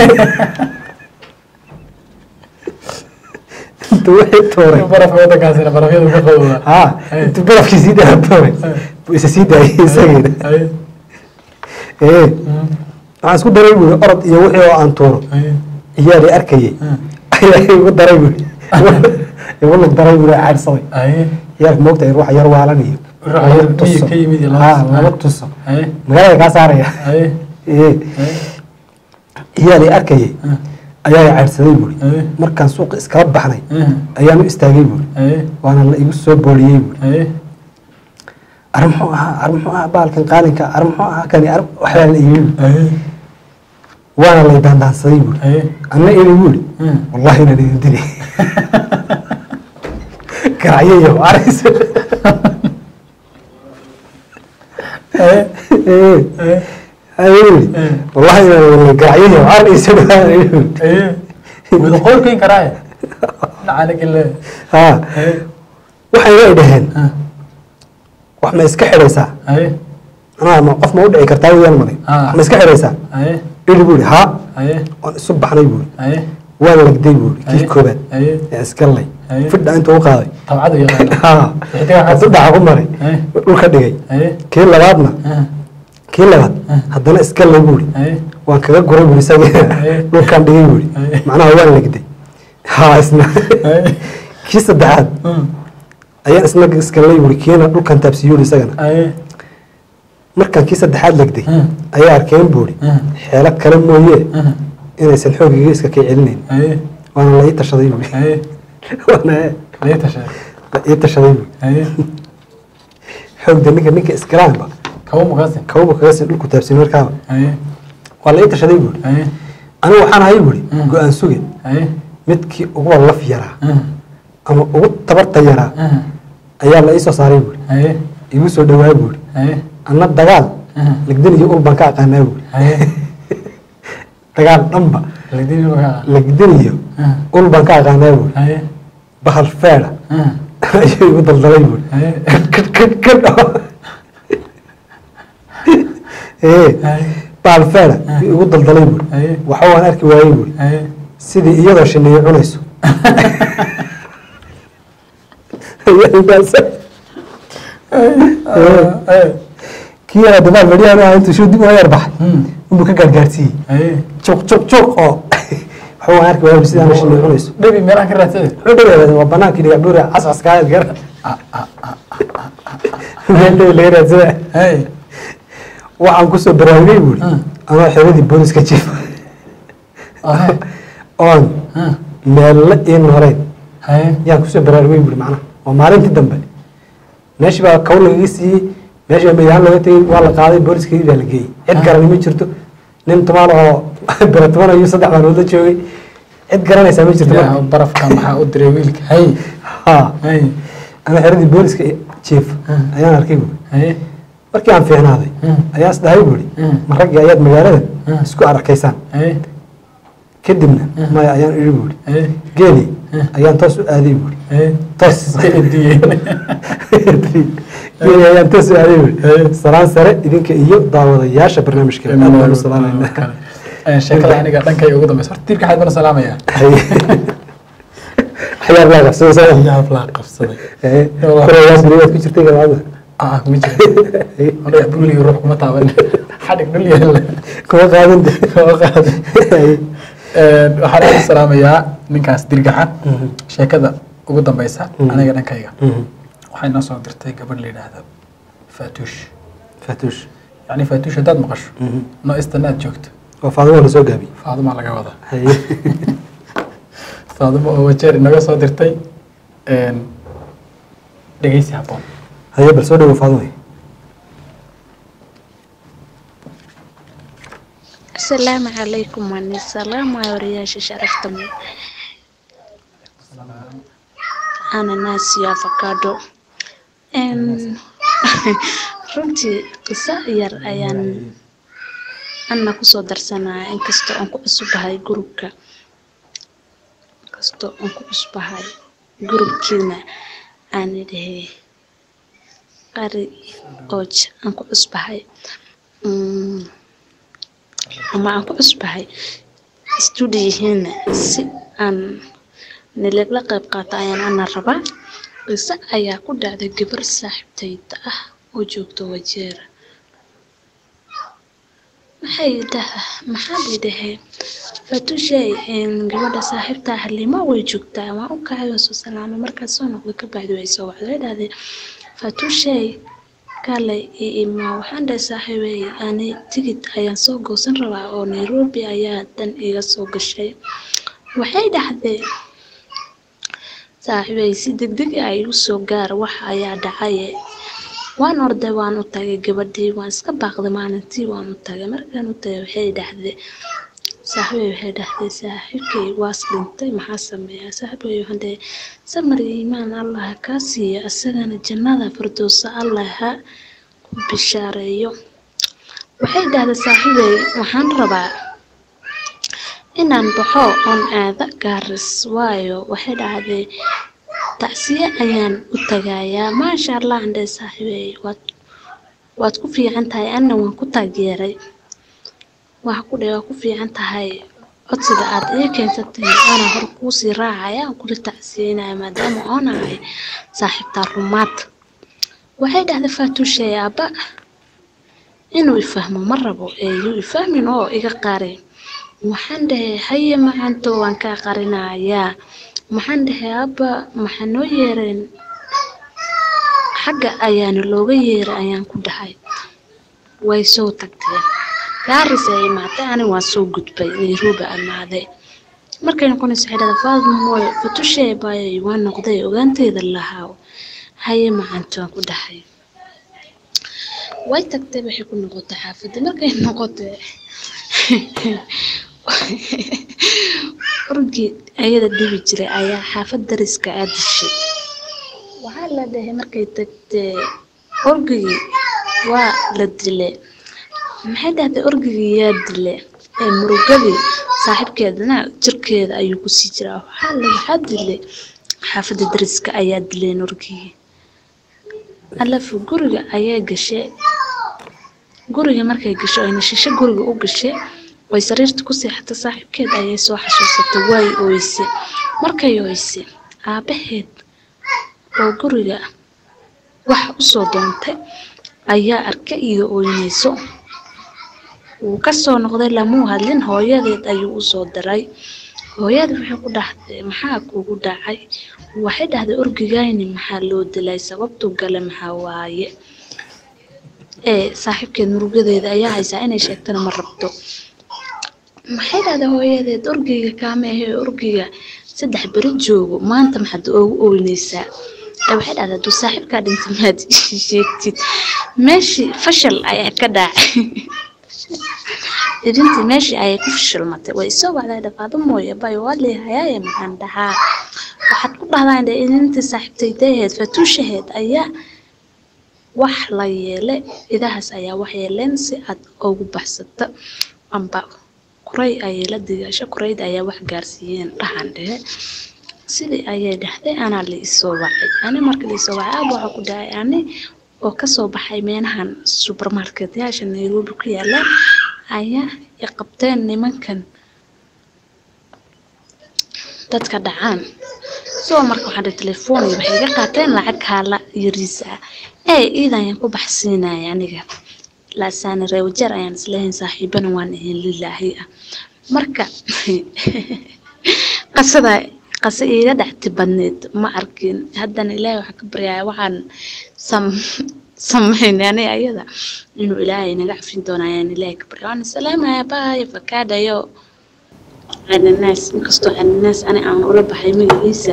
inta wixii tuuray barafka waddankaasina barafyadu ka qabowdaa haa intuu barafkii sii dhaa tuuray buu isa sii daayay isageena Haye. ee Mhm. waxaan isku daray buuri orod iyo wixii oo aan tuuro Haye. iyaali arkayay Mm. ayaa igu daray buuri igu lug daray buuri caadsaday Haye. yarka moogtahay ruuxa yar waalan iyo Ruuxa yar miyi ka yimid iyo laba haa tuso. laba tuso Haye. magaalada kaa saaraya Haye. ee Haye. iyaali arkayay Mm. ayaa i caydhsaday buuri haye markaan suuqa iskala baxnay haye ayaan u istaagay buuri haye waana la igu soo booliyey buuri haye ar muxuu ahaa ar muxuu ahaa baalkan qaalinka ar muxuu ahaa kani ar waxbaa la iibi buuri haye waana lay daandaansaday buuri haye anna ini buuri Hmm. wallahi inaan idin dili garacyayo aris haye Eh, haye ayuu yidhi Eh. wallahi inaan garacyayo ar isu dhawaanayo haye wada qoolkeyn karaaye nacanagile haa haye waxay way dhaheen ha wax ma iska xidhaysaa haye anaa ma qof ma u dhici kartaa weyaan maday Ah. wax ma iska xidhaysaa haye ili buu yidhi haa haye waan isu baxnay buu yidhi haye waan lagday buu yidhi kii haye koobaad haye ee iskallay Haye. fidha intuu u qaaday tabcadu yaqaana haa Xidigaha hadduu dhaca ku maray haye dhulka dhigay haye kii labaadna ha kii labaad haddana iskallay buu yidhi haye waan kaga guray buu isagii Haye. dhulkaan dhigay buu Haye. yidhi macnaha waan lagday haa isna haye kii saddexaad Hmm. ayaan isna iskallay buu yidhi kiina dhulkan taabsiiyuu yidhi isagana haye markaan kii saddexaad lagday Hmm. ayaa arkeen buu yidhi Hmm. xeelo kale mooye Hmm. inaysan xoogiga iska kay celinayn haye waana la ii tashaday buu yidhi haye waana lee tashay la ii tashaday buu yidhi haye xoogda ninka ninka iskalaanba kawo maqasin kawba kaga sii dhulku taabsin markaaba haye waa la ii tashaday buu yidhi haye anigu waxaan ahay buu Hmm. yidhi go-aan suge haye midkii uguba laf yaraa Hmm. ama ugu tabarta yaraa Hmm. ayaa la ii soo saaray buu yidhi haye igu soo dhawaay buu yidhi haye anna dagaal Hmm. lagdin iyo ul baan ka aqaanaa buu yidhi haye dagaal dhanba lagdini magaa lagdin iyo Hmm. ul baan ka aqaanaa buu yidhi haye bahal feedha Hmm. ayuu igu daldalay buu yidhi haye kadh kadh kadh oo ee haye bahal feedha ayuu igu daldalay buu yidhi haye waxa waan arki waayey buu yidhi haye sidii iyadoo shiniyo cunayso Ayaa intaas- haye kii yaraa dabaal fadhiyaanu ahaa intuu shuu dib uga yar baxay Hmm. inbuu ka gaargaarsiiyey haye juq juq juq oo waxa waan arki waayey sidaan shiniyo cunayso dhabi meelaan ka raadsade wuxuu dhaweeyay waa banaankii dhiga dhuura cascas kaayad gar meel dhow laga raadsada haye waxaan kusoo baraarugay buuri Hmm. anoo xiradii booliska jiifa haye oon Hmm. meelle ii noolayn haye yaan kusoo baraarugay buuri macnaha waa maalintii dambe meeshii baa kaw lagaga siiyey meeshii baa meydaan looga tegey waa la qaaday booliskii baa la geeyey cid garani ma jirto nin tumaan oo bere tuman ayuu saddex maalmood la joogay cid garanaysaa ma jirto ilaahu barafka maxaa u diray wiilka haye ha haye ana xiradii booliska jiif Hmm. ayaan arkay buuri haye markii aan fiicnaaday Hmm. ayaan isdhahay buuri Hmm. ma raggii ayaad magaaladan Hmm. isku arkaysaan haye kadibna Hmm. maya ayaan iri buuri haye geeli Hmm. ayaan toos u aaday buuri haye toos iska ediyeen geeli ayaan toos u aaday buuri Hey. salaan sare idinka iyo daawadayaasha barnaamijka aad baan u salaamaynaa Ee, sheekada aniga dhankayga ugu dambeysa horta tiirka xaad bana salaamaya xayaar laa qabsada yaab laa qabsaday kurayaas beriyaad ku jirtay galaada ah kuma jira aniga buuliga ruux kuma taaban xadhig dhul yaalla kuma qaadan de kama qaadin Ee, waxaan ugu salaamayaa ninkaas dirgaxa Mhm. sheekada ugu dambeysa Mhm. aniga dhankayga waxay noo soo dirtay gabadh la yidhaahdo faatuush fatuush yacni faatuush haddaad maqasho no istan aad joogto oo faadimo la soo gaabiyey faadumaa laga wadaa haye faadumo oo wajeer inaga soo dirtay Een, dhegeysi habboon haye bal soo dhawo faadimo asalaamu calaykum waani salaamaya wariyaasha sharafta mu ananas iyo avocado Een, runtii qiso yar ayaan ana kusoo darsanaya inkastoo aan ku cusbahay gurubka inkastoo aan ku cusbahay gurubkiina aan idhahe qari ooj aan ku cusbahay Mm, ama aan ku cusbahay stuudiyihiina si aan nilagla qayb qaato ayaan ana rabaa qiso ayaa ku dhacday gabar saaxiibtayda ah oo joogto wajeera maxay dhaha maxaa bay dhaheen fatushay gabadha saaxiibta halimo way joogtaa waan u kacay waan soo salaamay markaad soo noqday ka bacdi way soo wacday way dhahdeen fatushay kale i ima waxaan dhahay saaxiibey ani tigid ayaan soo goosan rabaa oo nairobi ayaa dan iga soo gashay waxay dhahdeen saaxiibay si degdeg ah igu soo gaar wax ayaa dhacaye waan orday waan u tagay gabadhii waan iska baaqday maalintii waan u tagay markaan u tagay waxay dhahdeen saaxiibay waxay dhahdeen saaxiibkay waas dhintay maxaa sameeyaa saaxiibkay waxaan dhahay samar iyo iimaan allah ha kaa siiyo isagana jannada firdowsa allah ha ku bishaareeyo waxay dhahdeen saaxiibay waxaan rabaa inaan baxo oon aada gaaris waayo waxay dhahdeen tacsiye ayaan u tagayaa maasha allah andhe saaxiibey waad waad ku fiican tahay anna waan ku taageeray waxa ku dhe waa ku fiican tahay codsiga aad ii keensatay anaa hor kuusii raacaya aan kula tacsiyeynaya maadaama oon ahay saaxiibtaa rumaad waxay dhahday faatuushay aabba inuu ifahmo ma rabo ee yuu ifahmin oo iga qari waxaan dhahay haye macanto waan kaa qarinayaa maxaan dhahay aabba maxaa noo yeereen xagga ayaana looga yeeray ayaan ku dhahay way soo tagteen gaaris ay imaatay ani waan soo gudbay nairobi imaaday markay noqonayso waxay dhahdaa faadmoy fatushee baayay waa noqday ogaanteeda lahaa haye macanto waan ku dhahay way tagtay waxay ku noqotay xaafadda markay noqotay urgii ayada dhibi jiray ayaa xaafad dariska aa dishay waxaa la dhahay markay tagtee orgigii waa la dile maxay dhahday orgigii yaa dile ee murugadii saaxiibkeedana jirkeeda ayuu kusii jiraa waxaa la waxaa dilay xaafadda dariska ayaa dileen orgigii alafu guriga ayaa gashay guriga markay gasho ayna shisho guriga u gashay way sariirta ku seexatay saaxiibkeed ayay soo xasuusatay way oyse markay oyse aabaheed oo guriga wax usoo doontay ayaa arkay iyo oynayso wuu kasoo noqday lamuu hadlin hooyadeed ayuu usoo diray hooyadii waxay ku dhahday maxaa kugu dhacay waxay dhahday orgigayni maxaa loo dilay sababtu gale maxaa waaye ee saaxiibkeed murugadeeda ayaa haysaa inay sheegtana ma rabto maxay dhahday hooyadeed orgiga kaama ahe orgiga saddex beri joogo maanta maxaad oogu oynaysaa ee waxay dhahday hadduu saaxiibkaa dhintay maad ii sheegtid meeshii fashal ayaa ka dhacay idintii meeshii ayay ku fashilmatay way soo wacday dhafaado mooye bay waa leehayaaye maxaan dhahaa waxaad ku dhahdaan dhe idintii saaxiibtaydaheed fatuushaheed ayaa wax la yeelay idahaas ayaa wax yeeleen si aad ugu baxsato amba kuray ayay la digaasho kurayda ayaa wax gaarsiiyeen dhahan dhehe sidii ayay dhahday anaa la isoo wacay ani marka la isoo wacay aaba waxaa ku dhahay ani oo kasoo baxay meelahan supermarketyaasha nairobi ku yaala ayaa i qabteen nimankan dadka dhacaan soo marka waxaan dhahay telefoon iyo waxay iga qaateen lacag haala yariisa ah ee iidan ayaan ku baxsiinaya aniga laasaani reewajeer ayaan isleehayn saaxiibana waan ahayn lilaahi ah marka qasada qase iiga dhacti badneed ma arkin haddana ilaahay waxaan ka baryaaya waxaan sam sameynay ani ayada inuu ilaahay naga cafin doono ayaan ilaahay ka barya waan salaamaya baay fakaadhayo cananaas inkastoo cananaas ani aan ula baxay magaciisa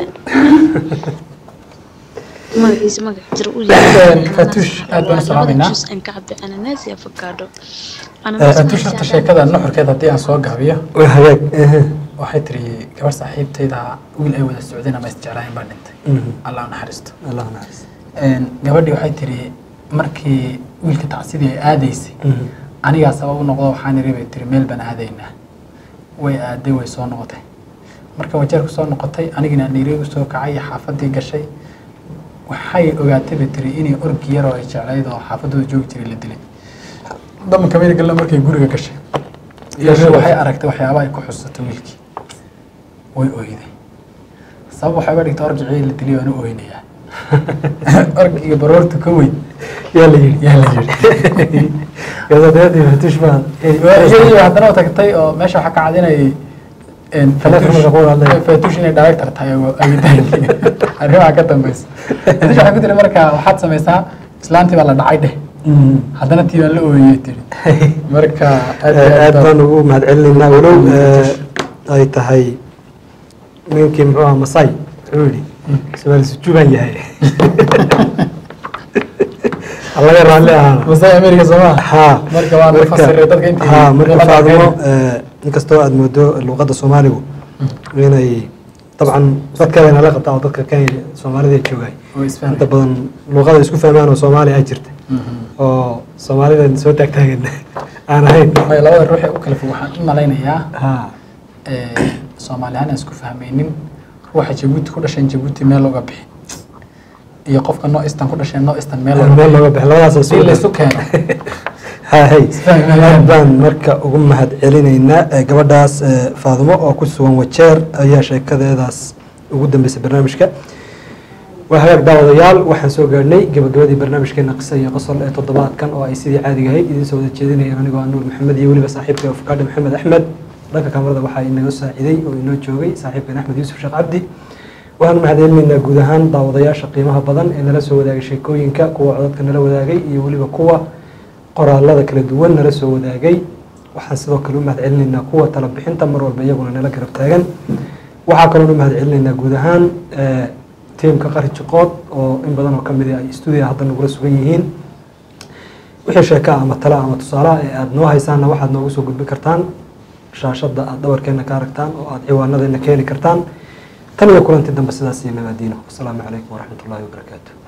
magaciisa magac jira u Fatush, aad baan u salaameynaa. aan ka cabay cananaas iyo afakaadho fatuush horta sheekada nuxurkeeda haddii aan soo gaabiyo waa hagaag ehe. waxay tiri gabar saaxiibtayda wiil ay wada socdeen ama isjeclaayeen baa dhintay Mhm. allah u naxariisto allah naxariis Een, gabadhii waxay tiri markii wiilka tacsidii ay aadaysay Mhm. anigaa sabab u noqdo waxaan iri bay tiri meel baan aadaynaa way aaday way soo noqotay marka wajeerku soo noqotay anigina nairobi soo kacay xaafadii gashay waxay ogaatay bay tiri inay orgi yaroo ay jeclayd oo xaafadooda joogi jiray la dilay damanka meelgalla markay guriga gashay gashay waxay aragtay waxyaaba ay ku xusatay wiilkii way oyday sabab waxay uga dhigtay orgicii la dilay waana oynayaa orgiga baroorta ka weyn yaa la yidhi yaa la yidhi gabadheedii fatush baan iyadii haddana u tagtay oo meesha waxaa ka cadinayay Telefoonka ku hadlaya. fatush inay director tahay oo agitaankii arrimaha ka dambeysa fatush waxay ku tiri marka waxaad samaysaa islaantii baa la dhacay dheh haddana tii baan la ooyey tiri marka aad iyo aad aad baan ugu mahadcelinaynaa walow eh, ay tahay ninkii muxuu ahaa masai wuxuu yidhi suwaal sujubaan yahay laga raalli ahaana masai america sooma ha marka waa la fasiray dadka intii ha marka luqadda faadimo Kenya. inkastoo aad moodo luqadda soomaaligu inay dabcan dadkeeda inala qabtaa oo dadka kenya soomaalida joogay oo isfahmay. inta badan luqada isku fahmaan oo soomaaliya ay jirta Mhm. oo soomaalida soo taagtaagan aan ahayn Waayo labada ruux ee u kala fog waxaan u malaynayaa ha ee, soomaali ahaan aan isku fahmaynin ruuxa jabuuti ku dhashan jabuuti meel looga bixi iyo qofka noo istan ku dhashay noo istan meel looga meel looga bix labadaasoo si laysu keeno hay Isfahmi maayaan. aad baan marka ugu mahad celinaynaa Eh, gabadhaas eh, faadimo oo ku sugan wajeer ayaa sheekadeedaas ugu dambeysay barnaamijka waa hagaag daawadayaal waxaan soo gaadhnay gabagabadii barnaamijkeena qisa iyo qosol ee toddobaadkan oo ay sidii caadiga ahayd idiin soo wada jeedinayeen anigoo ah nuur maxamed iyo weliba saaxiibka ofkaadhi maxamed axmed dhanka kamarada waxaa inaga saaciday oo inoo joogay saaxiibkan axmed yuusuf sheekh cabdi waxaan mahad celinaynaa guud ahaan daawadayaasha qiimaha badan ee nala soo wadaagay sheekooyinka kuwa codadka nala wadaagay iyo weliba kuwa qoraalada kala duwan nala soo wadaagay waxaan sidoo kale u mahad celinaynaa kuwa tala bixinta mar walba iyaguna nala garab taagan waxaa kaloon u mahad celinaynaa guud ahaan eh, tiimka qari jiqood oo in badan oo ka mid ah ay stuudiga hadda nagula sugan yihiin wixii sheeka ama tala ama tusaalaha ee aada noo haysaanna waxaad noogu soo gudbin kartaan shaashadda aada dhabarkeenna ka aragtaan oo aada ciwaanadeena keeni kartaan tan iyo kulanti dambe sidaas iyo nabaadiino wasalaamu calaykum waraxmat ullaahi wabarakaatu